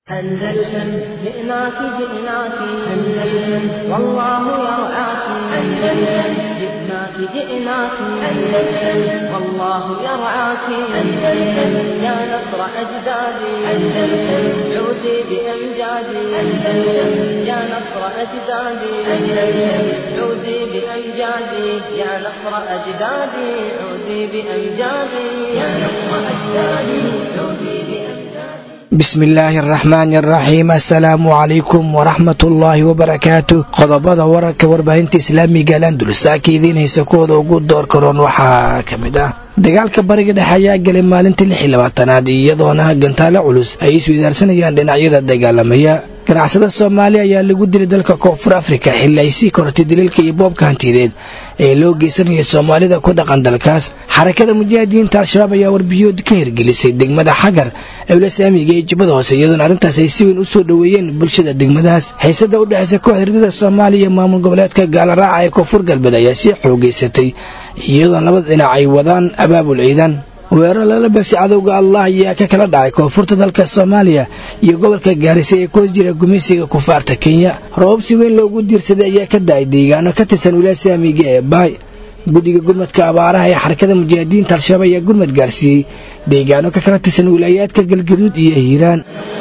أندلسن جئناك جئناك أندلسن والله يرعاك أندلسن جئناك جئناك أندلسن والله يرعاك أندلسن يا نصر أجدادي أندلسن عودي بأمجادي أندلسن يا نصر أجدادي أندلسن عودي بأمجادي يا نصر أجدادي عودي بأمجادي يا نصر أجدادي عودي بأمجادي bismillaahi araxmaani araxiim assalaamu calaykum waraxmatullaahi wabarakaatu qodobada wararka warbaahinta islaamiga alandulsaaka idiin haysa kuwooda ugu door karoon waxaa ka mid ah dagaalka bariga dhexe ayaa galay maalintii lix iyo labaatanaad iyadoona gantaale culus ay isweydaarsanayaan dhinacyada dagaalamaya ganacsada soomaaliya ayaa lagu dilay dalka koonfur afrika xilli ay sii kortay daliilka iyo boobka hantideed ee loo geysanaya soomaalida ku dhaqan dalkaas xarakada mujaahidiinta al-shabaab ayaa warbiyood ka hirgelisay degmada xagar ewlasaamiga ee jubbada hoose iyadoona arrintaas ay si weyn u soo dhoweeyeen bulshada degmadaas xiisada u dhexeysa kooxda hirdada soomaaliya iyo maamul goboleedka gaalaraaca ee koonfur galbeed ayaa sii xoogeysatay iyadoona labada dhinac ay wadaan abaabul ciidan weerar lala beegsay cadowga allah ayaa ka kala dhacay koonfurta dalka soomaaliya iyo gobolka gaarisa ee ku hoos jira gumeysiga kufaarta kenya roobab si weyn loogu diirsaday ayaa ka da-ay deegaano ka tirsan wilasaamiga ee baay guddiga gurmadka abaaraha ee xarakada mujaahidiinta al-shabaab ayaa gurmad gaarsiiyey deegaano ka kala tirsan wilaayaadka galgaduud iyo hiiraan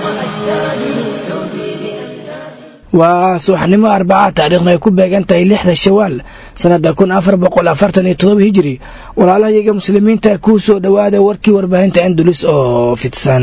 waa subaxnimo arbaca taariikhna ay ku beegan tahay lixda shawaal sanada kun afar boqol afartan iyo todoba hijiri walaalahayaga muslimiinta kuu soo dhowaada warkii warbaahinta andulus oo fidsan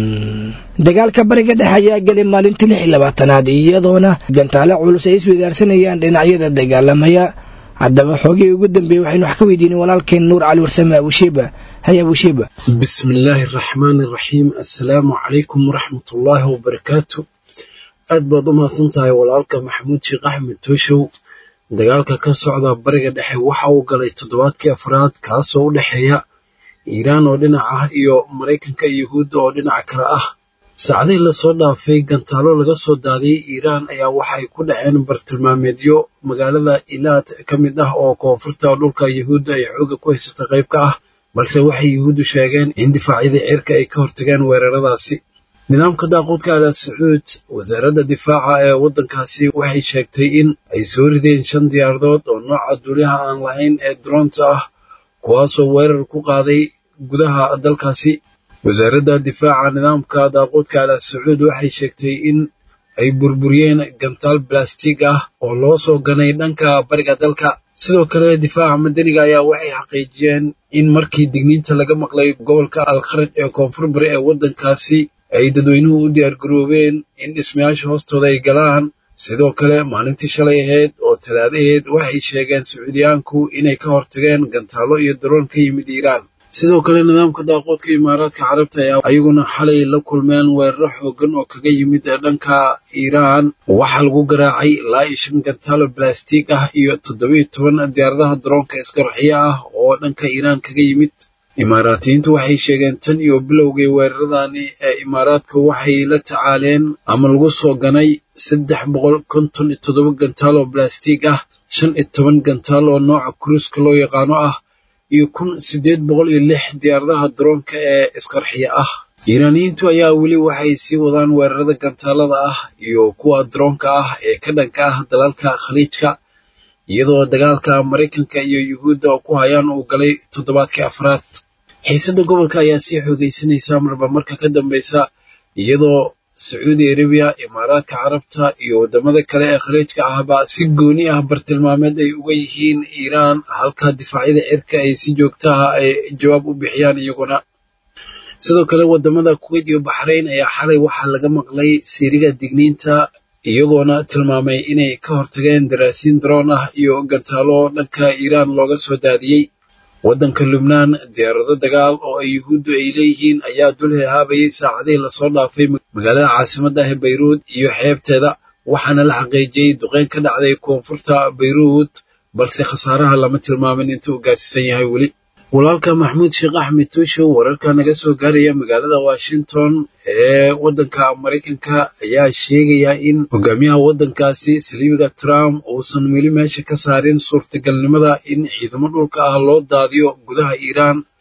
dagaalka bariga dhexe ayaa galay maalintii lix iyo labaatanaad iyadoona gantaale culus ay isweydaarsanayaan dhinacyada dagaalamaya haddaba xoogii ugu dambeeyey waxaynu wax ka weydiinay walaalkeen nuur cali warsame abushiiba hay abushiiba bismillaahi araxmaani araxiim assalaamu calaykum waraxmatullaahi wabarakaatu aad baad u mahadsan tahay walaalka maxamuud sheekh axmed tooshow dagaalka ka socda bariga dhexe waxa uu galay toddobaadkii afraad kaasoo u dhexeeya iiraan oo dhinac ah iyo maraykanka iyo yuhuudda oo dhinaca kale ah saacadihii lasoo dhaafay gantaalo laga soo daadiyey iiraan ayaa waxay ku dhaceen bartilmaameedyo magaalada ilaad ka mid ah oo koonfurta dhulka yuhuudda ay xooga ku haysata qayb ka ah balse waxay yuhuuddu sheegeen in difaacyadii cirka ay ka hortageen weeraradaasi nidaamka daaquudka ala sacuud wasaaradda difaaca ee waddankaasi waxay sheegtay in ay soo rideen shan diyaaradood oo nooca duuliyaha aan lahayn ee droonta ah kuwaasoo weerar ku qaaday gudaha dalkaasi wasaaradda difaaca nidaamka daaquudka ala sacuud waxay sheegtay in ay burburiyeen gantaal balastig ah oo loo soo ganay dhanka bariga dalka sidoo kale difaaca madaniga ayaa waxay xaqiijiyeen in markii digniinta laga maqlay gobolka alkharaj ee koonfur bari ee waddankaasi ay dadweynuhu u diyaargaroobeen in dhismayaasha hoostooda ay galaan sidoo kale maalintii shalay ahayd oo talaadaheed waxay sheegeen sacuudiyaanku inay ka hortageen gantaalo iyo daroon ka yimid iiraan sidoo kale nidaamka daaqoodka imaaraadka carabta ayaa ayaguna xalay la kulmeen weeraro xoogan oo kaga yimid dhanka iiraan waxaa lagu garaacay ilaa iyo shan gantaalo balastig ah iyo toddobiyo toban diyaaradaha daroonka isqarxiya ah oo dhanka iiraan kaga yimid imaaraatiyiintu waxay sheegeen tan iyo bilowgii weeraradani ee imaaraadka waxay la tacaaleen ama lagu soo ganay saddex boqol konton iyo toddoba gantaal oo balastig ah shan iyo toban gantaal oo nooca kuruuska loo yaqaano ah iyo kun siddeed boqol iyo lix diyaaradaha daroonka ee isqarxiya ah iiraaniyiintu ayaa weli waxay sii wadaan weerarada gantaalada ah iyo kuwa daroonka ah ee ka dhanka ah dalalka khaliijka iyadoo dagaalka maraykanka iyo yuhuudda ku hayaan uu galay toddobaadkii afraad xiisadda gobolka ayaa sii xoogaysanaysa marba marka ka dambeysa iyadoo sacuudi arabiya imaaraadka carabta iyo waddamada kale ee khaliijka ahba si gooni ah bartilmaameed ay uga yihiin iiraan halka difaacyada cirka ay si joogtaha ay jawaab u bixiyaan iyaguna sidoo kale waddamada kuwait iyo baxrayn ayaa xalay waxaa laga maqlay siiriga digniinta iyagoona tilmaamay inay ka hortageen daraasiin daroon ah iyo gantaalo dhanka iiraan looga soo daadiyey waddanka lubnaan diyaarado dagaal oo ay yuhuuddu ay leeyihiin ayaa dul hehaabayay saacadihii lasoo dhaafay magaalada caasimadda ah ee bayruud iyo xeebteeda waxaana la xaqiijiyey duqeyn ka dhacday koonfurta bayruud balse khasaaraha lama tilmaamin inta uu gaarsiisan yahay weli walaalka maxamuud sheekh axmed tuushow wararka naga soo gaaraya magaalada washington ee waddanka maraykanka ayaa sheegaya in hogaamiyaha waddankaasi saliibiga trump uusan weli meesha ka saarin suurtagalnimada in ciidamo dhulka ah loo daadiyo gudaha iiraan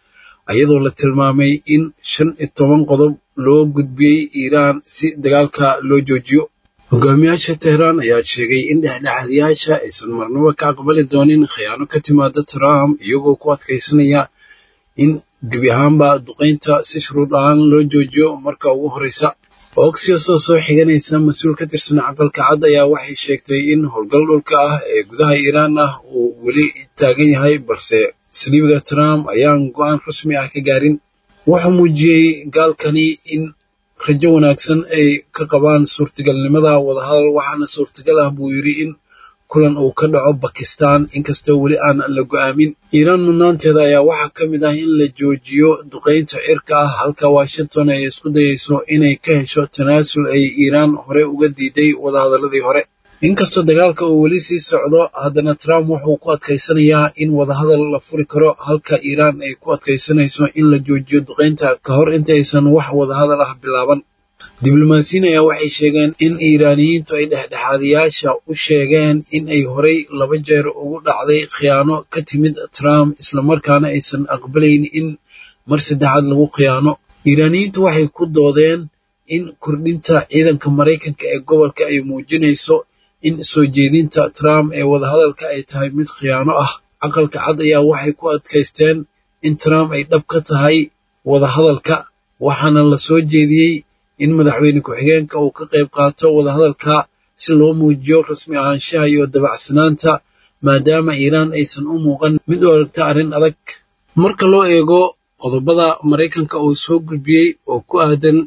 iyadoo la tilmaamay in shan iyo toban qodob loo gudbiyey iiraan si dagaalka loo joojiyo hogaamiyaasha tehraan ayaa sheegay in dhexdhexaadiyaasha aysan marnaba ka aqbali doonin khiyaano ka timaada trump iyagoo ku adkaysanaya in gebi ahaanba duqaynta si shuruud ahaan loo joojiyo marka ugu horreysa oxios oo soo xiganaysa mas-uul ka tirsan aqalka cad ayaa waxay sheegtay in howlgal dhulka ah ee gudaha iiraan ah uu weli taagan yahay balse saliibiga trump ayaan go-aan rasmi ah ka gaarin wuxuu muujiyey gaalkani in rajo wanaagsan ay ka qabaan suurtagalnimada wadahadal waxaana suurtagal ah buu yidhi in kulan uu ka dhaco bakistan inkastoo weli aan la go-aamin iiraan mudnaanteeda ayaa waxaa ka mid ah in la joojiyo duqaynta cirka ah halka washington ay isku dayayso inay ka hesho tanaasul ay iiraan hore uga diiday wadahadaladii hore inkastoo dagaalka uu weli sii socdo haddana trump wuxuu ku adkaysanayaa in wadahadal la furi karo halka iiraan ay ku adkaysanayso in la joojiyo duqaynta ka hor intaysan wax wadahadal ah bilaaban diblomaasiyiin ayaa waxay sheegeen in iiraaniyiintu ay dhexdhexaadiyaasha u sheegeen in ay horay laba jeer ugu dhacday khiyaano ka timid trump islamarkaana aysan aqbalayn in mar saddexaad lagu khiyaano iiraaniyiintu waxay ku doodeen in kordhinta ciidanka maraykanka ee gobolka ay muujinayso in soo jeedinta trump ee wadahadalka ay tahay mid khiyaano ah aqalka cad ayaa waxay ku adkaysteen in trump ay dhab ka tahay wadahadalka waxaana la soo jeediyey in madaxweyne ku-xigeenka uu ka qayb qaato wadahadalka si loo muujiyo rasmi ahaanshaha iyo dabacsanaanta maadaama iiraan aysan u muuqan mid u aragta arrin adag marka loo eego qodobada maraykanka uu soo gudbiyey oo ku aadan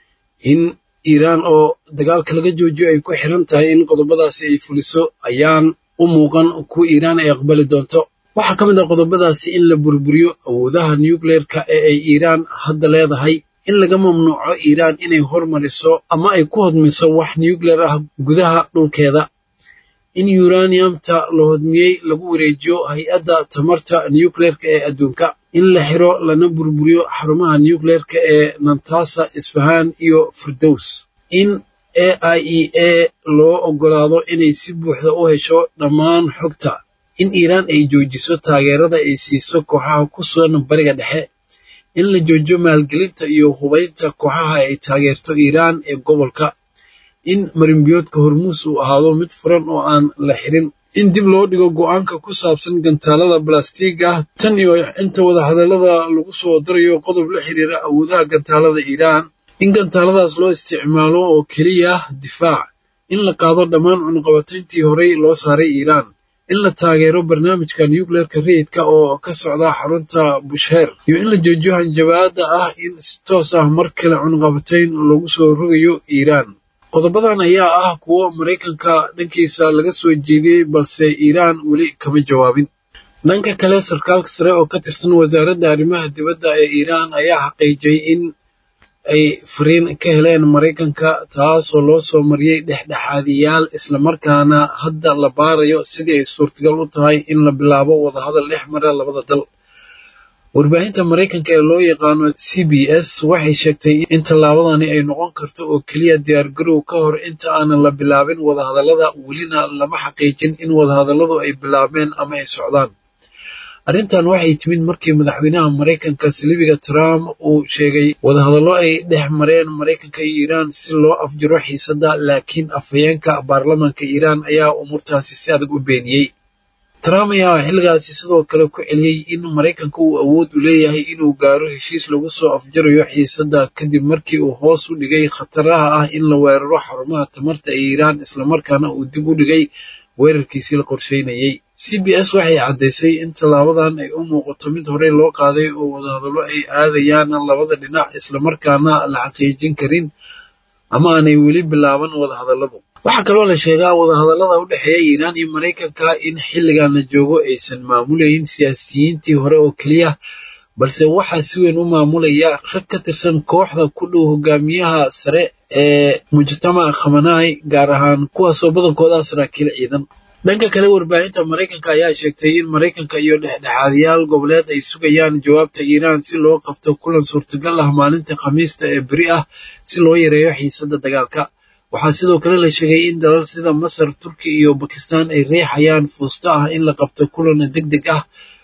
in iiraan oo dagaalka laga joojiyo ay ku xiran tahay in qodobadaasi ay fuliso ayaan u muuqan kuwa iiraan ay aqbali doonto waxaa ka mid ah qodobadaasi in la burburiyo awoodaha nucleerka ee ay iiraan hadda leedahay in laga mamnuuco iiraan inay hormariso ama ay ku hodmiso wax nucleer ah gudaha dhulkeeda in uraniumta la hodmiyey lagu wareejiyo hay-adda tamarta nucleerka ee adduunka in la xiro lana burburiyo xarumaha nucleerka ee nantasa isfahan iyo firdows in a i e a loo oggolaado inay si buuxda u hesho dhammaan xogta in iiraan ay joojiso taageerada ay siiso kooxaha ku sugan bariga dhexe in la joojiyo maalgelinta iyo hubaynta kooxaha ay taageerto iiraan ee gobolka in marinbiyoodka hormuus uu ahaado mid furan oo aan la xirin in dib loo dhigo go-aanka ku saabsan gantaalada balastiiga ah tan iyo inta wadahadallada lagu soo darayo qodob la xiriira awoodaha gantaalada iiraan in gantaaladaas loo isticmaalo oo keliya difaac in la qaado dhammaan cunqabatayntii horey loo saaray iiraan in la taageero barnaamijka nucleerka rayidka oo ka socda xarunta bushheer iyo in la joojiyo hanjabaada ah in si toos ah mar kale cunqabatayn lagu soo rogayo iiraan qodobadan ayaa ah kuwo maraykanka dhankiisa laga soo jeediyey balse iiraan weli kama jawaabin dhanka kale sarkaalka sare oo ka tirsan wasaaradda arrimaha dibadda ee iiraan ayaa xaqiijiyey in ay fariin ka heleen maraykanka taasoo loo soo mariyey dhexdhexaadiyaal islamarkaana hadda la baarayo sidii ay suurtagal u tahay in la bilaabo wadahadal dhex mara labada dal warbaahinta maraykanka ee loo yaqaano c b s waxay sheegtay in tallaabadani ay noqon karto oo keliya diyaargarow ka hor inta aanan la bilaabin wadahadallada welina lama xaqiijin in wadahadalladu ay bilaabeen ama ay socdaan arrintan waxay timid markii madaxweynaha maraykanka saliibiga trump uu sheegay wadahadallo ay dhex mareen maraykanka iyo iiraan si loo afjiro xiisadda laakiin afhayeenka baarlamaanka iiraan ayaa umuurtaasi si adag u beeniyey trump ayaa xilligaasi sidoo kale ku celiyey in maraykanka uu awood u leeyahay inuu gaaro heshiis lagu soo afjarayo xiisadda kadib markii uu hoos u dhigay khataraha ah in la weeraro xarumaha tamarta ee iiraan islamarkaana uu dib u dhigay weerarkiisii la qorsheynayey c b s waxay caddaysay in tallaabadan ay u muuqato mid horey loo qaaday oo wadahadallo ay aadayaan labada dhinac islamarkaana la xaqiijin karin ama aanay weli bilaaban wadahadalladu waxaa kaloo la sheegaa wadahadallada u dhexeeya iiraan iyo maraykanka in xilligan la joogo aysan maamulayn siyaasiyiintii hore oo keliya balse waxaa si weyn u maamulaya rag ka tirsan kooxda ku dhow hogaamiyaha sare ee mujtamac khamanaai gaar ahaan kuwaasoo badankooda saraakiil ciidan dhanka kale warbaahinta maraykanka ayaa sheegtay in maraykanka iyo dhexdhexaadiyaal goboleed ay sugayaan jawaabta iiraan si loo qabto kulan suurtagal ah maalinta khamiista ee beri ah si loo yareeyo xiisadda dagaalka waxaa sidoo kale la sheegay in dalal sida masar turki iyo bakistan ay riixayaan fuusto ah in la qabto kulan deg deg ah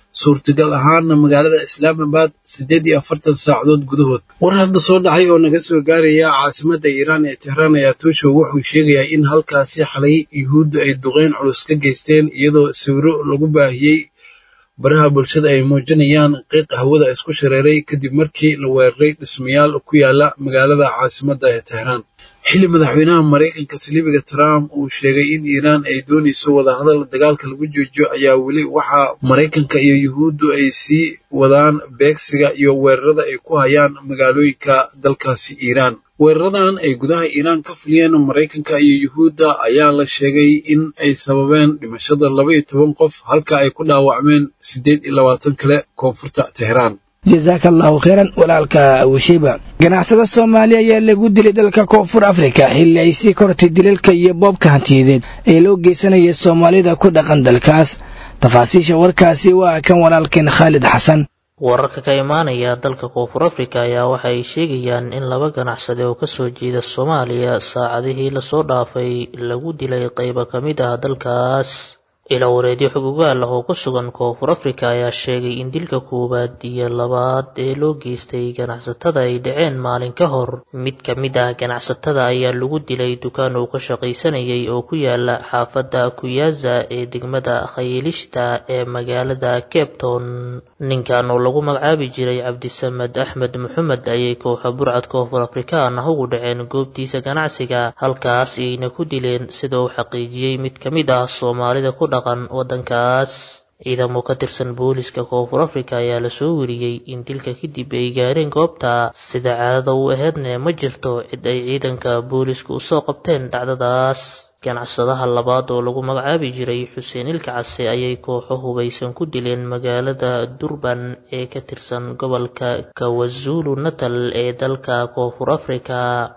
suurtagal ahaana magaalada islaamabad siddeed iyo afartan saacadood gudahood war hadda soo dhacay oo naga soo gaaraya caasimadda iiraan ee tehraan ayaa tuushow wuxuu sheegayaa in halkaasi xalay yuhuuddu ay duqeyn culus ka geysteen iyadoo sawiro lagu baahiyey baraha bulshada ay muujinayaan qiiqa hawada isku shareeray kadib markii la weeraray dhismayaal ku yaala magaalada caasimadda ee tehraan xilli madaxweynaha maraykanka saliibiga trump uu sheegay in iiraan ay doonayso wadahadal dagaalka lagu joojiyo ayaa weli waxaa maraykanka iyo yuhuuddu ay sii wadaan beegsiga iyo weerarada ay ku hayaan magaalooyinka dalkaasi iiraan weeraradan ay gudaha iiraan ka fuliyeen maraykanka iyo yuhuudda ayaa la sheegay in ay sababeen dhimashada laba iyo toban qof halka ay ku dhaawacmeen siddeed iyo labaatan kale koonfurta tehraan jasaaka allahu kheyran walaalka wishiba ganacsada soomaaliya ayaa lagu dilay dalka koonfur afrika xilli ay sii kortay dilalka iyo boobka hantiyadeed ee loo geysanaya soomaalida ku dhaqan dalkaas tafaasiisha warkaasi waa kan walaalkeen khaalid xasan wararka ka imaanaya dalka koonfur afrika ayaa waxa ay sheegayaan in laba ganacsade oo kasoo jeeda soomaaliya saacadihii lasoo dhaafay lagu dilay qaybo ka mid ah dalkaas ilaa wareedyo xog ogaal ah oo ku sugan koonfur afrika ayaa sheegay in dilka koowaad iyo labaad ee loo geystay ganacsatada ay dhaceen maalin ka hor mid ka mid ah ganacsatada ayaa lagu dilay dukaan uu ka shaqaysanayay oo ku yaala xaafadda kuyaza ee degmada khayilishta ee magaalada cape town ninkan oo lagu magacaabi jiray cabdisamed axmed maxamed ayay kooxa burcad koonfur afrikaan ah ugu dhaceen goobtiisa ganacsiga halkaas ayna ku dileen sida uu xaqiijiyey mid ka mid ah soomaalida ku wadankaas ciidamo ka tirsan booliska koonfur afrika ayaa lasoo weriyey in dilka kadib ay gaareen goobta sida caadada u aheedne ma jirto cid ay ciidanka booliska usoo qabteen dhacdadaas ganacsadaha labaad oo lagu magacaabi jiray xuseen ilka case ayay kooxo hubaysan ku dileen magaalada durban ee ka tirsan gobolka kawazulu natal ee dalka koonfur afrika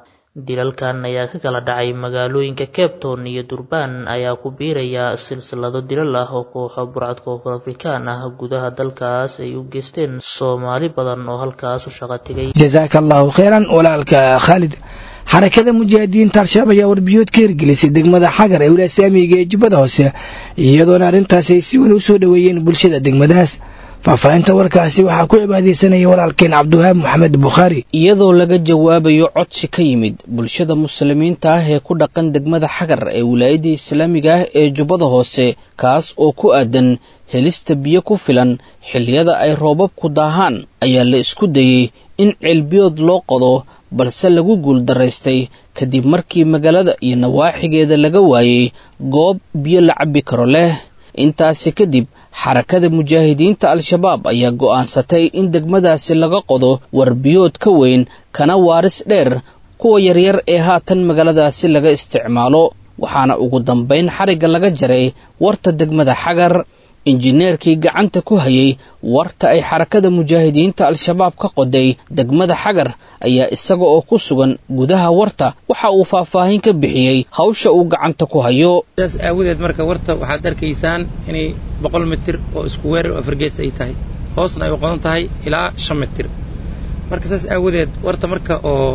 dilalkan ayaa ka kala dhacay magaalooyinka cape town iyo durbaan ayaa ku biiraya silsilado dilal ah oo kooxo burcad koonfur afrikaan ah gudaha dalkaas ay u geysteen soomaali badan oo halkaas u shaqo tegay jasaaka allahu kheyran walaalka khaalid xarakada mujaahidiinta al-shabaab ayaa warbiyood ka hirgelisay degmada xagar ee wilaaya saamiga ee jubbada hoose iyadoona arrintaas ay si weyn u soo dhoweeyeen bulshada degmadaas faahfaahinta warkaasi waxaa ku cibaadeysanaya walaalkeen cabdiwahaab maxamed bukhaari iyadoo laga jawaabayo codsi ka yimid bulshada muslimiinta ah ee ku dhaqan degmada xagar ee wilaayadda islaamiga ah ee jubbada hoose kaas oo ku aadan helista biyo ku filan xilliyada ay roobabku daahaan ayaa la isku dayey in ceelbiyood loo qodo balse lagu guuldaraystay kadib markii magaalada iyo nawaaxigeeda laga waayey goob biyo la cabbi karo leh intaasi kadib xarakada mujaahidiinta al-shabaab ayaa go'aansatay in degmadaasi laga qodo warbiyood ka weyn kana waaris dheer kuwa yaryar ee haatan magaaladaasi laga isticmaalo waxaana ugu dambayn xarigga laga jaray warta degmada xagar injineerkii gacanta ku hayay warta ay xarakada mujaahidiinta al-shabaab ka qoday degmada xagar ayaa isaga oo ku sugan gudaha warta waxa uu faahfaahin ka bixiyey hawsha uu gacanta ku hayo saas aawadeed marka warta waxaad arkaysaan inay boqol mitir oo isku weerar oo afargees ay tahay hoosna ay u qodan tahay ilaa shan mitir marka saas aawadeed warta marka oo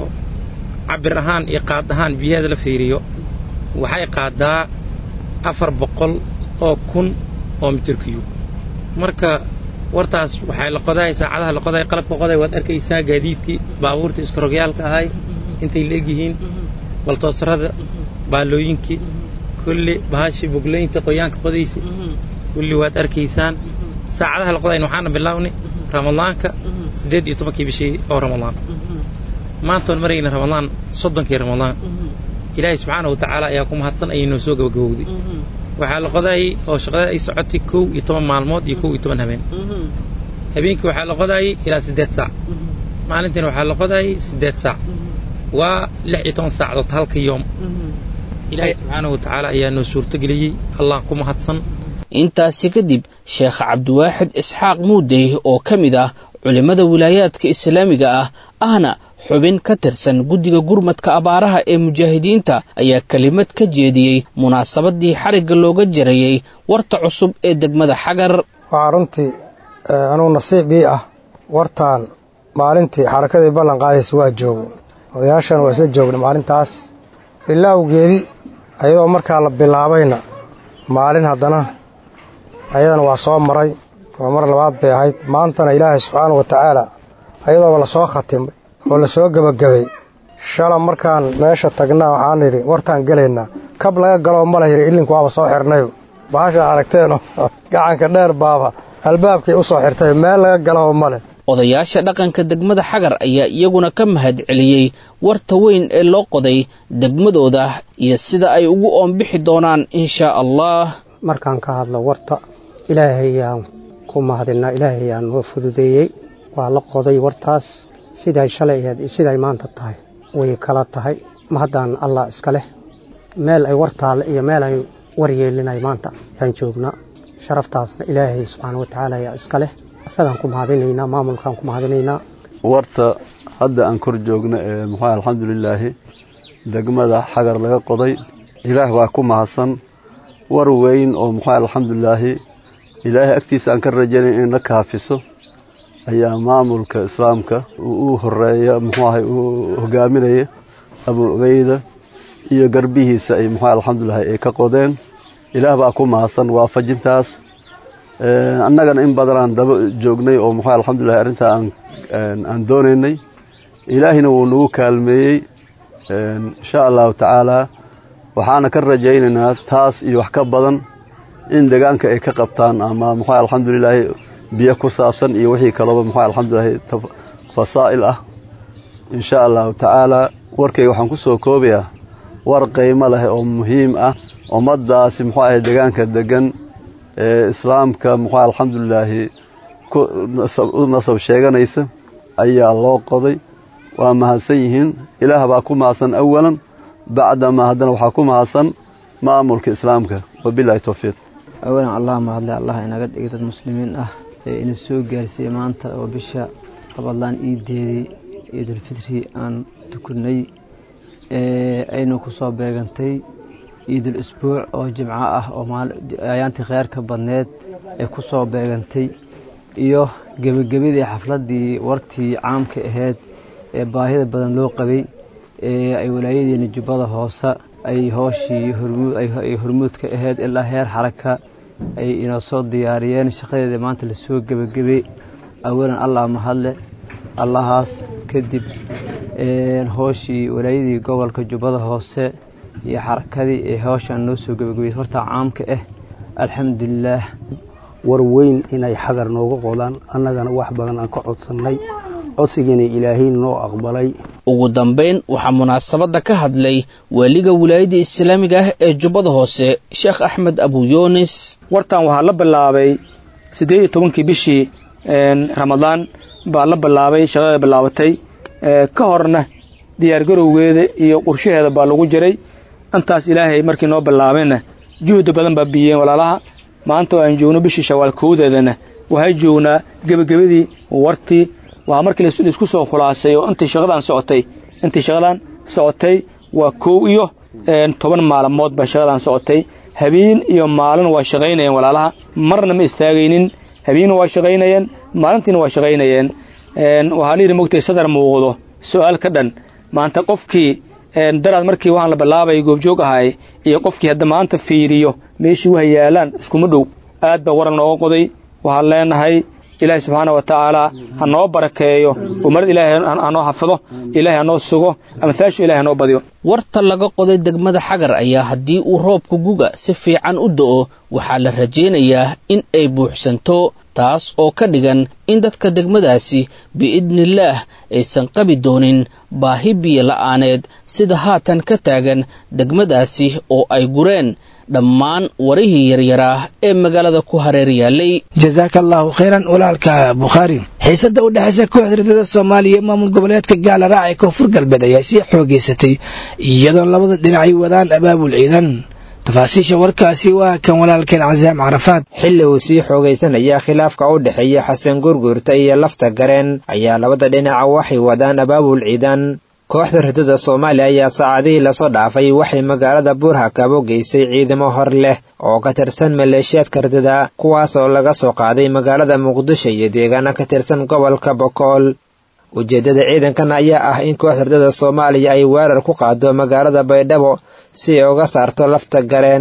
cabir ahaan iyo qaad ahaan biyaheeda la fiiriyo waxay qaadaa afar boqol oo kun oo mitirkiyu marka wartaas waxay la qodahay saacadaha la qodahay qalabka qoday waad arkaysaa gaadiidkii baabuurtii iskarogyaalka ahay intay la egyihiin baltoosarada baalooyinkii kulli bahashii boglaynta qoyaanka qodaysa kulli waad arkaysaan saacadaha la qodayn waxaana bilaabnay ramadaanka siddeed iyo tobankii bishii oo ramadaan maantoon marayna ramadaan soddonkii ramadaan ilaahay subxaana wa tacaala ayaa ku mahadsan ayay noo soo gabagabowday waxaa la qodaayey oo shaqadeed ay socotay kow iyo toban maalmood iyo kow iyo toban habeen habeenkii waxaa la qodaayey ilaa siddeed saac maalintiina waxaa la qodaayey siddeed saac waa lix iyo toban saacadood halka yoom ilaahay subxaanahu wa tacaala ayaa noo suurtogeliyey allah ku mahadsan intaasi kadib sheekh cabdiwaaxid isxaaq muudey oo ka mid ah culimmada wilaayaadka islaamiga ah ahna xubin ka tirsan guddiga gurmadka abaaraha ee mujaahidiinta ayaa kelimad ka jeediyey munaasabadii xarigga looga jarayey warta cusub ee degmada xagar waxaa runtii anugu nasiib ii ah wartaan maalintii xarakadii ballan qaadaysa waa joogay odayaashan waa isla joognay maalintaas bilaawgeedii ayadoo markaa la bilaabayna maalin haddana ayadana waa soo maray waa mar labaad bay ahayd maantana ilaahay subxaana wa tacaala ayadooba lasoo khatimay oo lasoo gebagabay shala markaan meesha tagnaa waxaan idhi wartaan gelaynaa kab laga galoo ma la yidhi illinku waaba soo xirnayo bahasha aragteenoo gacanka dheer baaba albaabkay u soo xirtay meel laga galoo male odayaasha dhaqanka degmada xagar ayaa iyaguna ka mahad celiyey warta weyn ee loo qoday degmadooda iyo sida ay ugu oonbixi doonaan inshaa allah markaan ka hadlo warta ilaahayaan ku mahadinaa ilaahayaan noo fududeeyey waa la qoday wartaas siday shalay ahayd iyo siday maanta tahay way kala tahay mahaddaan allah iska leh meel ay war taalle iyo meel ay war yeelinay maanta ayaan joognaa sharaftaasna ilaahay subxaana wa tacaala ayaa iska leh isagaan ku mahadinaynaa maamulkaan ku mahadinaynaa warta hadda aan kor joogno ee muxuu alxamdulilaahi degmada xagar laga qoday ilaah waa ku mahadsan war weyn oo muxuu alxamdulilaahi ilaahay agtiisa aan ka rajaynayn inayna kaafiso ayaa maamulka islaamka u horeeya muxuu ahay uu hogaaminaya abu ubeyda iyo garbihiisa ay muxuu alxamdulilaahi ay ka qodeen ilaah baa ku mahadsan waafajintaas annagana in badanaan daba joognay oo muxuu alxamdulilahi arrintaa aan aan doonaynay ilaahina wuu nagu kaalmeeyey insha allahu tacaalaa waxaana ka rajaynaynaa taas iyo wax ka badan in deegaanka ay ka qabtaan ama muxuu alxamdulilaahi biyo ku saabsan iyo wixii kalooba muxuu alxamdulilaahi fasaa'il ah insha allahu tacaalaa warkayga waxaan ku soo koobayaa war qiimo leh oo muhiim ah ummaddaasi muxuu ahay deegaanka degan ee islaamka muxuu alxamdulilaahi u nasab sheeganaysa ayaa loo qoday waa mahadsan yihiin ilaah baa ku mahadsan awalan bacdamaa haddana waxaa ku mahadsan maamulka islaamka wabilaahi towfiiq awalan allah mahadle allah inaga dhigay dad muslimiin ah ee ina soo gaarsiiyey maanta oo bisha rabadlaan iideedii ciidulfitri aan tukunay aynu ku soo beegantay ciidul isbuuc oo jimco ah oo ayaantii kheyrka badneed ee ku soo beegantay iyo gebagabadii xafladdii wartii caamka ahayd ee baahida badan loo qabay ee ay walaayadeena jubbada hoose ay hooshii ay hormuudka ahayd ilaa heer xaraka ay inoo soo diyaariyeen shaqadeeda maanta lasoo gebagabay awalan allah mahadle allahaas kadib hooshii walaayadii gobolka jubbada hoose iyo xarakadii ee howshaan noo soo gebagabayay horta caamka ah alxamdulilaah war weyn inay xagar nooga qodaan annagana wax badan aan ka codsannay codsigiina ilaahay noo aqbalay ugu dambayn waxaa munaasabadda ka hadlay waaliga wilaayadda islaamiga ah ee jubbada hoose sheekh axmed abu yunis wartan waxaa la bilaabay siddeed iyo tobankii bishii ramadaan baa la bilaabay shaqada bilaabatay ka horna diyaargarowgeeda iyo qorshaheeda baa lagu jiray intaas ilaahay markii noo bilaabayna juhdi badan baa biyeen walaalaha maanta oo aan joogno bishii shawaal kowdeedana waxay joognaa gebagabadii wartii waxaa markii laisku soo khulaasay oo intii shaqadaan socotay intii shaqadaan socotay waa kow iyo toban maalmood baa shaqadaan socotay habeen iyo maalin waa shaqaynayeen walaalaha marna ma istaagaynin habeenna waa shaqaynayeen maalintiina waa shaqaynayeen waxaa la yidhi mogtay sadar muuqdo su'aal ka dhan maanta qofkii daraad markii waxaan la bilaabay goobjoog ahay iyo qofkii hadda maanta fiiriyo meeshii waha yaalaan iskuma dhow aad baa waran nooga qoday waxaan leenahay ilaahay subxaana wa tacaala ha noo barakeeyo umarad ilaahay hanoo xafido ilaahay hanoo sugo amhaashu ilahay hanoo badiyo warta laga qoday degmada xagar ayaa haddii uu roobka guga si fiican u da'o waxaa la rajaynayaa in ay buuxsanto taas oo ka dhigan in dadka degmadaasi biidnillaah aysan qabi doonin baahi biyo la'aaneed sida haatan ka taagan degmadaasi oo ay gureen dhammaan warihii yaryaraa ee magaalada ku hareer yaallay jasaaka allaahu khayran walaalka bukhaari xiisadda u dhexaysa kooxda ridada soomaaliya maamul goboleedka gaala raac ee koonfur galbeed ayaa sii xoogeysatay iyadoo labada dhinacay wadaan abaabul ciidan tafaasiisha warkaasi waa kan walaalkeen casaam carafaad xilli uu sii xoogaysanaya khilaafka u dhexeeya xasan gurgurta iyo lafta gareen ayaa labada dhinaca waxay wadaan abaabul ciidan kooxda ridada soomaaliya ayaa saacadihii lasoo dhaafay waxay magaalada buurhakabo geysay ciidamo hor leh oo ka tirsan maleeshiyaadka ridada kuwaas oo laga soo qaaday magaalada muqdisho iyo deegaana ka tirsan gobolka bokool ujeeddada ciidankan ayaa ah in kooxda ridada soomaaliya ay weerar ku qaado magaalada baydhabo si ay uga saarto lafta gareen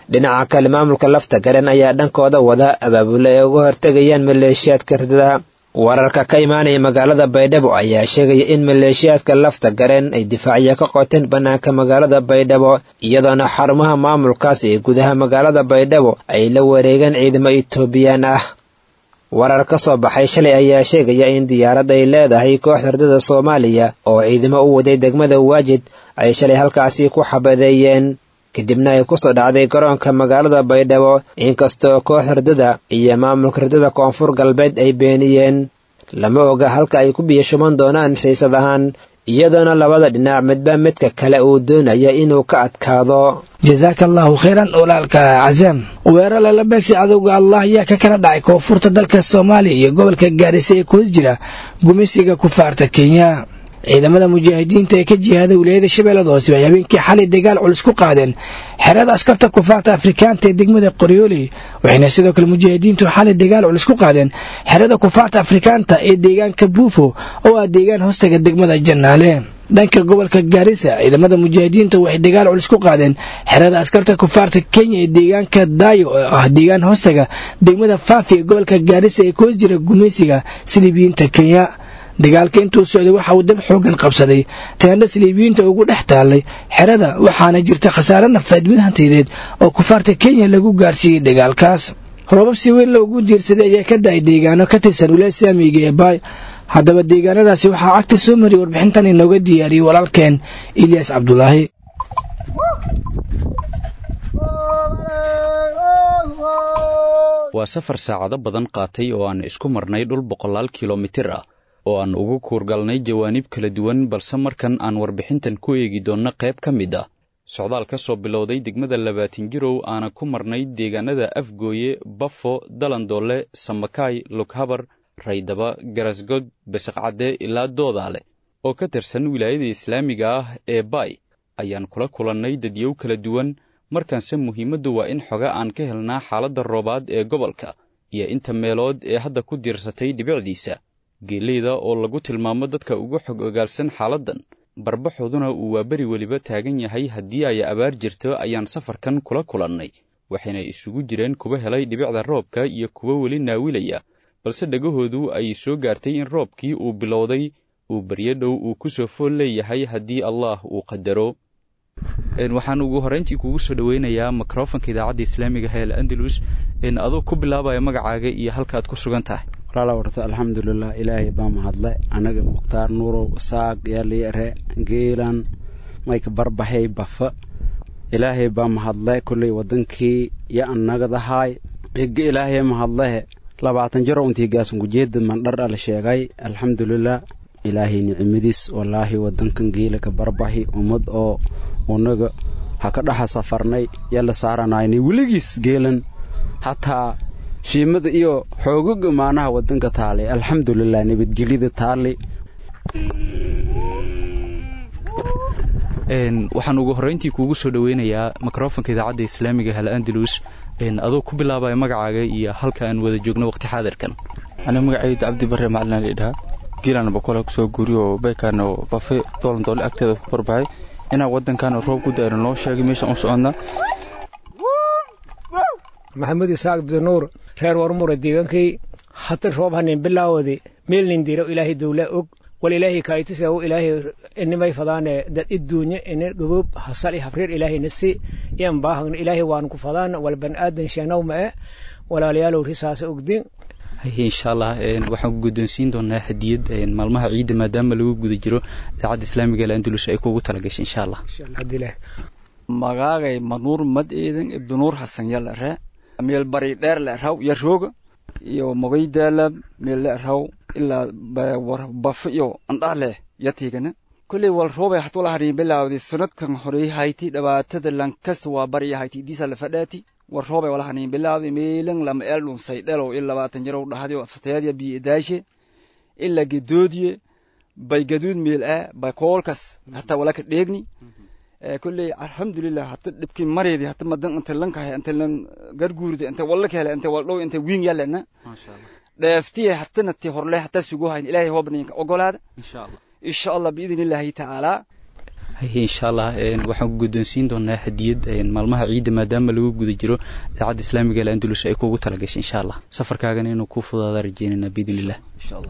dhinaca kale maamulka lafta garen ayaa dhankooda wada abaabule ay uga hortegayaan maleeshiyaadka ridada wararka ka imaanaya magaalada baydhabo ayaa sheegaya in maleeshiyaadka lafta gareen ay difaacya ka qoteen bannaanka magaalada baydhabo iyadoona xarumaha maamulkaas ee gudaha magaalada baydhabo ay la wareegeen ciidamo etoobiyaan ah warar ka soo baxay shalay ayaa sheegaya in diyaarad ay leedahay kooxda ridada soomaaliya oo ciidamo u waday degmada waajid ay shalay halkaasi ku xabadeeyeen kadibna ay kusoo dhacday garoonka magaalada baydhabo inkastoo kooxda ridada iyo maamulka ridada koonfur galbeed ay beeniyeen lama oga halka ay ku biyashuman doonaan xiisad ahaan iyadoona labada dhinac midba midka kale uu doonaya inuu ka adkaado jasaaka allahu khayran walaalka casaam weerar lala beegsi cadowga allah ayaa ka kala dhacay koonfurta dalka soomaaliya iyo gobolka gaarisa ee kuhos jira gumeysiga kufaarta kenya ciidamada mujaahidiinta ee ka jihaada wilaayada shabeellada hoose ay habeenkii xalay dagaal culus ku qaadeen xerada askarta kufaarta afrikaanta ee degmada qoryooley waxayna sidoo kale mujaahidiintu xalay dagaal culus ku qaadeen xerada kufaarta afrikaanta ee deegaanka buufo oo ah deegaan hoostaga degmada jannaale dhanka gobolka gaarisa ciidamada mujaahidiinta waxay dagaal culus ku qaadeen xerada askarta kufaarta kenya ee deegaanka daayo oo ah deegaan hoostaga degmada faafi ee gobolka gaarisa ee koos jira gumeysiga silibiyiinta kenya dagaalka intuu socday waxa uu dab xoogan qabsaday teendha siliibiyiinta ugu dhex taallay xerada waxaana jirta khasaare nafeed mid hantideed oo kufaarta kenya lagu gaarsiiyey dagaalkaas roobab si weyn loogu diirsaday ayaa ka da-ay deegaano ka tirsan wilaaya islaamiga ee baay haddaba deegaanadaasi waxaa cagta soo mariyay warbixintan inooga diyaariyey walaalkeen ilyaas cabdulaahi waa safar saacado badan qaatay oo aan isku marnay dhul boqolaal kilomitir ah oo aan ugu kuurgalnay jawaanib kala duwan balse markan aan warbixintan ku eegi doonno qayb ka mid ah socdaal ka soo bilowday degmada labaatin jirow aana ku marnay deegaanada afgooye bafo dalandoole samakaay lughabar raydaba garasgod basiqcadde ilaa doodaale oo ka tirsan wilaayada islaamiga ah ee baay ayaan kula kulannay dadyow kala duwan markaanse muhiimaddu waa in xoga aan ka helnaa xaaladda roobaad ee gobolka iyo inta meelood ee hadda ku diirsatay dhibicdiisa geeleyda oo lagu tilmaamo dadka ugu xog ogaalsan xaaladdan barbaxooduna uu waa beri weliba taagan yahay haddii ay abaar jirto ayaan safarkan kula kulannay waxayna isugu jireen kuwa helay dhibicda roobka iyo kuwo weli naawilaya balse dhegahoodu ay soo gaartay in roobkii uu bilowday uu baryo dhow uu ku soo fool leeyahay haddii allaah uu qadaro waxaan ugu horrayntii kugu soo dhoweynayaa mikrofonka idaacadda islaamiga heel andalus adoo ku bilaabaya magacaaga iyo halkaaad ku sugan tahay walaala warta alxamdulilah ilaahay baa mahadle anaga mukhtaar nuurow saaq yaliire geelan mayka barbaxay bafa ilaahay baa mahadle kolley wadankii yo annagadahaay ega ilaahay mahadlehe labaatan jaro untii gaasunkujeeda mandhar ala sheegay alxamdulilah ilaahay nicimadiis walaahi wadankan geelaka barbaxi ummad oo unaga ha ka dhaxa safarnay yala saaranaynay weligiis geelan hataa shiimada iyo xoogaga maanaha wadanka taalay alxamdulilah nabadgelyada taali waxaan ugu horrayntii kuugu soo dhoweynayaa mikrofonka idaacadda islaamiga hal andalus adoo ku bilaabaya magacaaga iyo halka aan wada joogno waqti xaadirkan aniga magacayda cabdi bare macalin laydhahaa giilan boqola kusoo guuriyo baykaan bafe doolan doole agteeda ku barbaxay inaan wadankan roob ku daayno noo sheegay meeshaan u soconnaa maxamed isaaq abdinuur reer warmure deegaankay hata roob hanin bilaawadi meelnin diro ilaahay dowla og wal ilaahay kaaytisa u ilaahay inimay fadaane dad iduunye ina goboob hasali hafreer ilaahay nasi iyan baahagn ilaahay waan ku fadaan wal ban aadan sheenow ma'e walaalayaalow risaasa ogdin insha allah waxaan ku guddoonsiin doonaa hadiyad maalmaha ciidda maadaama lagu guda jiro idaacadda islaamiga ee andalus ay kuugu talagashay insha allah magaagay manuur mad eedan ibdinuur hasan yala ree meel bari dheer le raw iyo rooga iyo mogaydaala meel le raw ilaa bafa iyo andhaale yatigana kulley wal roobay hatu la harin bilaawdi sanadkan horey hayti dhibaatada lankasta waa bariya hayti diisa la fadhaati war roobay wala hanin bilaawdi meelan lama eel dhunsay dhelow il labaatan jarow dhahdiyo fatayadya biyo idaashe ila gedoodiye bay gaduud meel ah bay koolkas hataa walaka dheegni kulley alxamdulilah hata dhibki mareedi hata madan inte lankahay inte lan garguurde inte walla kahele inte waldhow inte wiin yalena dheeftiye hatana ti horle hata sugo hayn ilaahay hoobninka ogolaada insha allah biidn illaahi tacaala insha allah waxaan ku guddoonsiin doonaa hadiyad maalmaha ciidda maadaama lagu guda jiro idaacadda islaamiga ee andalus ay kugu talagashay insha allah safarkaagana inuu kuu fudaada rajeynayna biidn illah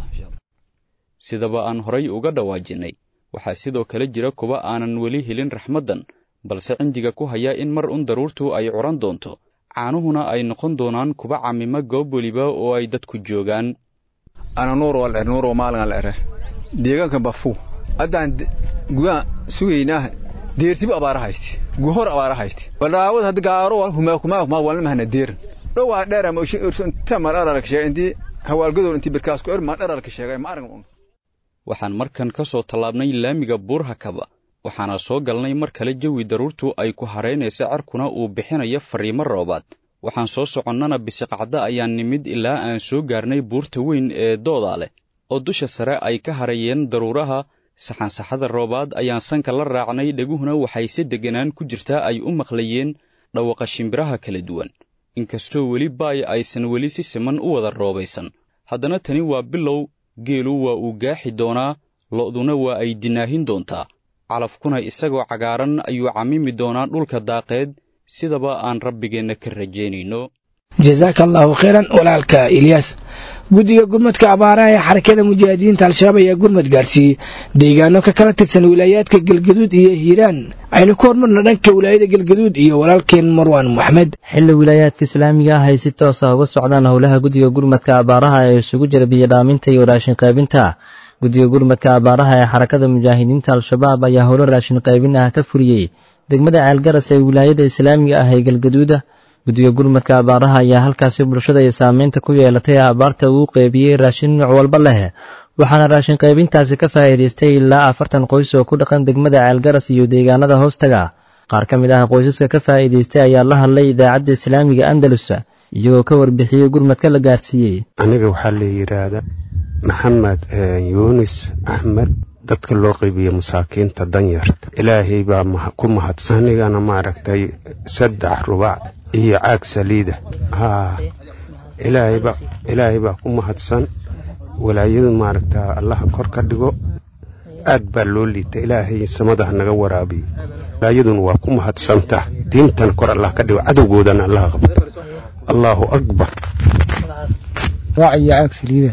sidaba aan horay uga dhawaajinay waxaa sidoo kale jira kuwa aanan weli helin raxmaddan balse cindiga ku haya in mar un daruurtu ay curan doonto caanuhuna ay noqon doonaan kuba camima goob weliba oo ay dadku joogaan ana nuur wal nuur maalin ere deegaanka bafu haddaan gugaan sugaynaa deertiba abaara hayte guhor abaara hayte walaawad hadda gaaro wal humaa kumaa kumaa walna mahana deer dhowaa dheera ma ushin ursun tamar ararka sheegay intii hawaalgadoor intii birkaas ku irma dhararka sheegay ma arag waxaan markan ka soo tallaabnay laamiga buurhakaba waxaana soo galnay mar kale jawi daruurtu ay ku haraynaysa carkuna uu bixinayo fariimo roobaad waxaan soo soconnana bisiqacda ayaan nimid ilaa aan soo gaarnay buurta weyn ee doodaa leh oo dusha sare ay ka harayeen daruuraha saxansaxada roobaad ayaan sanka la raacnay dheguhuna waxay si degganaan ku jirtaa ay u maqlayeen dhawaqa shimbiraha kala duwan inkastoo weli baay aysan weli si siman u wada roobaysan haddana tani waa bilow geelu waa uu gaaxi doonaa lo'duna waa ay dinaahin doontaa calafkuna isagoo cagaaran ayuu camimi doonaa dhulka daaqeed sidaba aan rabbigeenna ka rajaynayno jasaaka allaahu khayran walaalka ilyaas guddiga gurmadka abaaraha ee xarakada mujaahidiinta al-shabaab ayaa gurmad gaarsiiyey deegaano ka kala tirsan wilaayaadka galgaduud iyo hiiraan aynu ku hormarna dhanka wilaayada galgaduud iyo walaalkeen marwaan moxamed xilli wilaayaadka islaamiga ah ay si toos ah uga socdaan howlaha guddiga gurmadka abaaraha ee isugu jira biyodhaaminta iyo raashin qaybinta guddiga gurmadka abaaraha ee xarakada mujaahidiinta al-shabaab ayaa howlo raashin qaybin ah ka furiyey degmada ceelgaras ee wilaayada islaamiga ah ee galgaduuda guddiga gurmadka abaaraha ayaa halkaasi bulshada ay saameynta ku yeelatay abaarta uu qeybiyey raashin nooc walba leh waxaana raashin qaybintaasi ka faa'iidaystay ilaa afartan qoys oo ku dhaqan degmada ceelgaras iyo deegaanada hoostaga qaar ka mid ah qoysaska ka faa'iidaystay ayaa la hadlay idaacadda islaamiga andalus iyagoo ka warbixiyey gurmadka la gaarsiiyey aniga waxaa la yidhaahda maxamed yuunis axmed dadka loo qeybiya masaakiinta danyarta ilaahay baa ku mahadsan anigana maaragtay saddex rubac iyo caag saliida haa ilaahay baa ku mahadsan walaayadu maaragta allaha kor ka dhigo aad baa loo liita ilaahay samadaha naga waraabiyo walaayaduna waa ku mahadsanta diintan kor allah ka dhigo cadowgoodana allaha qabto allaahu akbar raac iyo caag saliida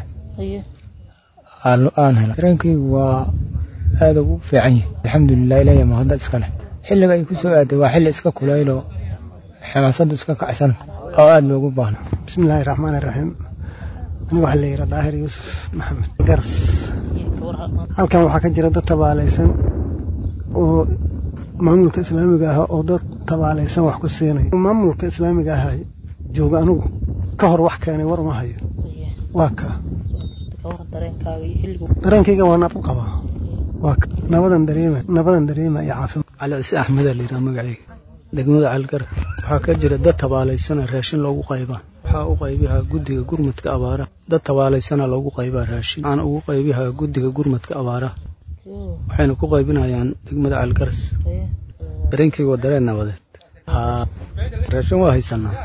aan hela dareenkaygu waa aada ugu fiican yahay alxamdulilah ilaahay mahadad iska leh xilliga ay ku soo aaday waa xilli iska kulaylo xamaasadu iska kacsan oo aada loogu baahno bismillaahi raxmaan iraxiim aniga waxaa la yidhaa daahir yuusuf maxamed garas halkan waxaa ka jira dad tabaalaysan oo maamulka islaamiga ah oo dad tabaalaysan wax ku siinaya maamulka islaamiga ah jooga anugu ka hor wax keenay war uma hayo waa ka dareenkayga waa naab u qabaa waa ka nabadan dareema nabadan dareema iyo caafimaad cali cise axmedaa la yidhaha magacayga degmada calgar waxaa ka jira dad tabaalaysana raashin loogu qaybaa waxaa u qaybihaa guddiga gurmadka abaaraha dad tabaalaysana loogu qaybaa raashin waxaana ugu qaybihaa guddiga gurmadka abaaraha waxayna ku qaybinayaan degmada calgaras dareenkayga waa dareen nabadeed haa raashin waa haysanaa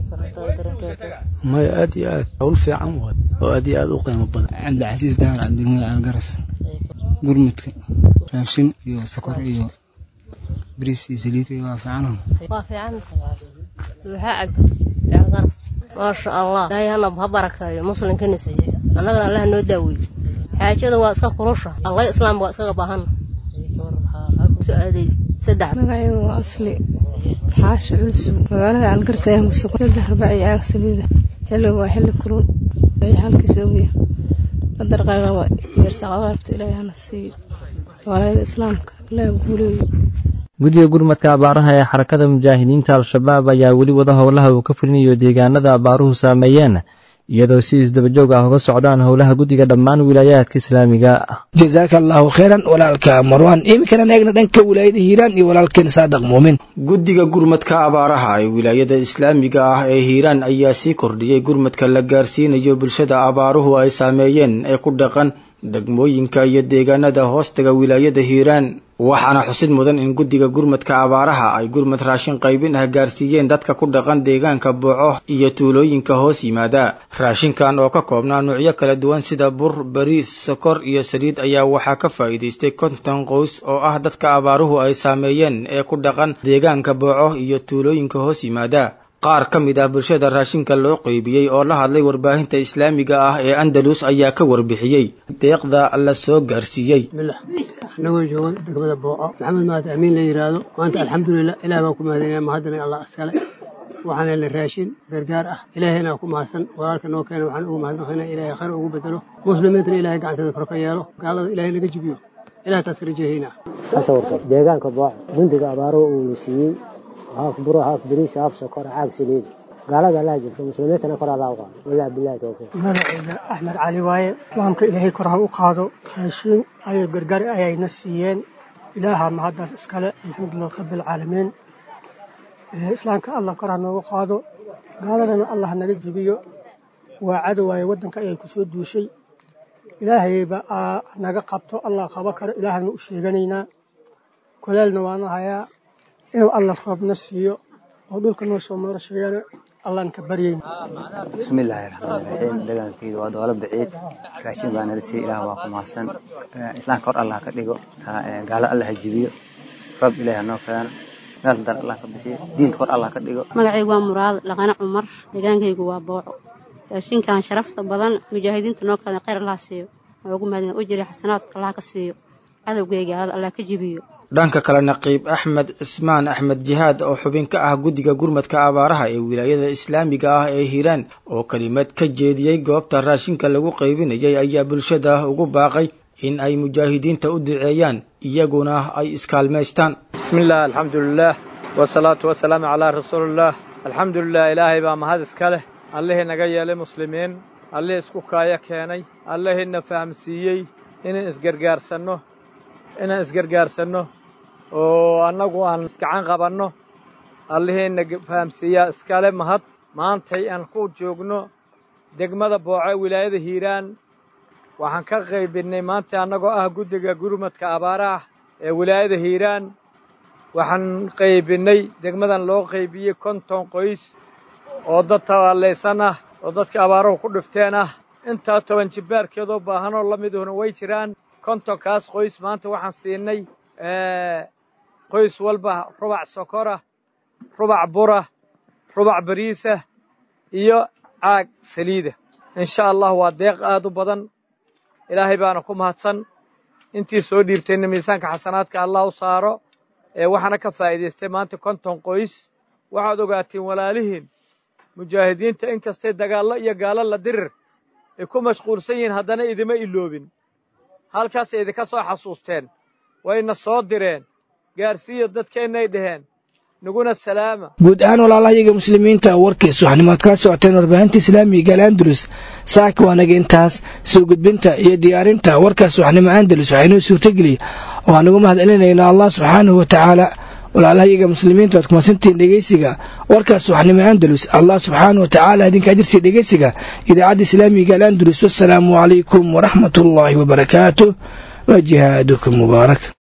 maya aad iyo aad hawl fiican waad oo aad iyo aad u qiimo badan cabdicasiis daar cabdilmada calgaras gurmadka raashin iyo sokor iyo bariis iyo saliid iyo waa fiican waa fiican maxaa cabdi maasha allah ilaahay hana ha barakeeyo muslimkana siiye annagana allah noo daaweeyo xaajada waa iska kulusha allah islaam waa isaga baahana kusoo aaday saddex magacaygu waa asli xaasha culus magaalada calgaris ayaan ku sugan saddex rubac iyo caag saliida xilligu waa xilli kulul ay halkiisa ogya qadarqaaga waa yeersaqada rabta ilaahay hana siiyo walaayada islaamka ilaah guuleeyo guddiga gurmadka abaaraha ee xarakada mujaahidiinta al-shabaab ayaa weli wada howlaha uu ka fulinayo deegaanada abaaruhu saameeyeen iyadoo si isdabajoog ah uga socdaan howlaha guddiga dhammaan wilaayaadka islaamiga jasaaka allaahu khayran walaalka marwaan iminkana eegna dhanka wilaayada hiiraan iyo walaalkeen saadaq muumin guddiga gurmadka abaaraha ee wilaayada islaamiga ah ee hiiraan ayaa sii kordhiyey gurmadka la gaarsiinayo bulshada abaaruhu ay saameeyeen ee ku dhaqan degmooyinka iyo deegaanada hoostaga wilaayada hiiraan waxaana xusid mudan in guddiga gurmadka abaaraha ay gurmad raashin qaybin ah gaarsiiyeen dadka ku dhaqan deegaanka booco iyo tuulooyinka hoos yimaada raashinkan oo ka koobnaa nuucyo kala duwan sida bur bariis sokor iyo saliid ayaa waxaa ka faa'iidaystay konton qoys oo ah dadka abaaruhu ay saameeyeen ee ku dhaqan deegaanka booco iyo tuulooyinka hoos yimaada qaar ka mid ah bulshada raashinka loo qeybiyey oo la hadlay warbaahinta islaamiga ah ee andalus ayaa ka warbixiyey deeqda la soo gaarsiiyey anagoo jooga degmada booco maxamed maad amiin la yidhaahdo maanta alxamdulilah ilaah baan ku mahadinaya mahadana allah iskale waxaan helnay raashin gargaar ah ilaahayna ku mahadsan walaalka noo keena waxaan ugu mahadnaqaynaa ilaahay khayr ugu bedelo muslimiintana ilaahay gacanteeda kor ka yeelo gaalada ilaahay naga jibiyo ilaah taas ka rajahaynaa asawirsan deegaanka booco gundiga abaaro uu la siiyey haaf buro haaf bariis haaf sokor caag saliid gaalada allaa jirto muslimiintana kor allaa u qaado walaa bilahi towfiiq magacayga axmed cali waaye islaamka ilaahay kor ha u qaado raashiin ayay gargaar ayayna siiyeen ilaaha mahaddaas iskale alxamdulilah rabbilcaalamiin islaamka allah kor ha noogu qaado gaaladana allah naga jibiyo waa cadow waaye waddanka ayay ku soo duushay ilaahayba naga qabto allah qabo karo ilaahayna u sheeganaynaa kolaalna waana hayaa inuu allah roobna siiyo oo dhulka noo soo marasheeyana allaan ka baryayna bismillaahi raxmaani raxiim dagaalkeyda waa doolo baciid raashin baa nala siiya ilaah waa ku mahadsan islaamka hor allah ka dhigo gaalo allah ha jibiyo roob ilaah hanoo keeno meel dan allah ka bixiyo diinta hor allah ka dhigo magacaygu waa muraad dhaqane cumar deegaankaygu waa booco raashinkan sharafta badan mujaahidiinta noo keena khayr allah siiyo waa ugu mahadin u jiri xasanaadka allah ka siiyo cadowgay gaalada allah ka jibiyo dhanka kale naqiib axmed cismaan axmed jihaad oo xubin ka ah guddiga gurmadka abaaraha ee wilaayada islaamiga ah ee hiiraan oo kelimad ka jeediyey goobta raashinka lagu qaybinayay ayaa bulshada ugu baaqay in ay mujaahidiinta u duceeyaan iyaguna ay iskaalmaystaan bismillaah alxamdulilaah wasalaatu wasalaamu calaa rasuulillaah alxamdulilah ilaahay baa mahad iska leh allihii naga yeelay muslimiin allihii isku kaayo keenay allihiina fahamsiiyey inaan isgargaarsanno inaan isgargaarsanno oo annagu aan isgacan qabanno allihiina fahamsiiyaa iskale mahad maantay aan ku joogno degmada booco wilaayada hiiraan waxaan ka qaybinnay maanta annagoo ah guddiga gurmadka abaaraah ee wilaayada hiiraan waxaan qaybinnay degmadan loo qaybiyey konton qoys oo dad tabaallaysan ah oo dadka abaaruhu ku dhifteen ah intaa toban jibbaarkeedoo baahanoo la miduhuna way jiraan kontonkaas qoys maanta waxaan siinay qoys walba rubac sokora rubac bura rubac bariisa iyo caag saliida insha allah waa deeq aad u badan ilaahay baana ku mahadsan intii soo dhiibtayna miisaanka xasanaadka allah u saaro ee waxaana ka faa'iidaystay maanta konton qoys waxaad ogaatiin walaalihiin mujaahidiinta in kastay dagaallo iyo gaalo la dirir ay ku mashquulsan yihiin haddana idima iloobin halkaasay idinka soo xasuusteen wayna soo direen gaarsiiya dadkeennay dhaheen naguna salaama guud ahaan walaalahayaga muslimiinta warkiis waxnimaad kala socoteen warbaahinta islaamiga al andalus saaka waanaga intaas soo gudbinta iyo diyaarinta warkaas waxnimo andalus waxaynoo suurtageliya oo aan ugu mahad celinaynaa allah subxaanahu wa tacaala walaalahayaga muslimiinta waad kumasantihiin dhegeysiga warkaas waxnimo andalus allah subxaanahu wa tacaala idinka ajirsiya dhegeysiga idaacadda islaamiga al andalus wasalaamu calaykum waraxmat ullaahi wabarakaatuh wa jihaadukum mubaarak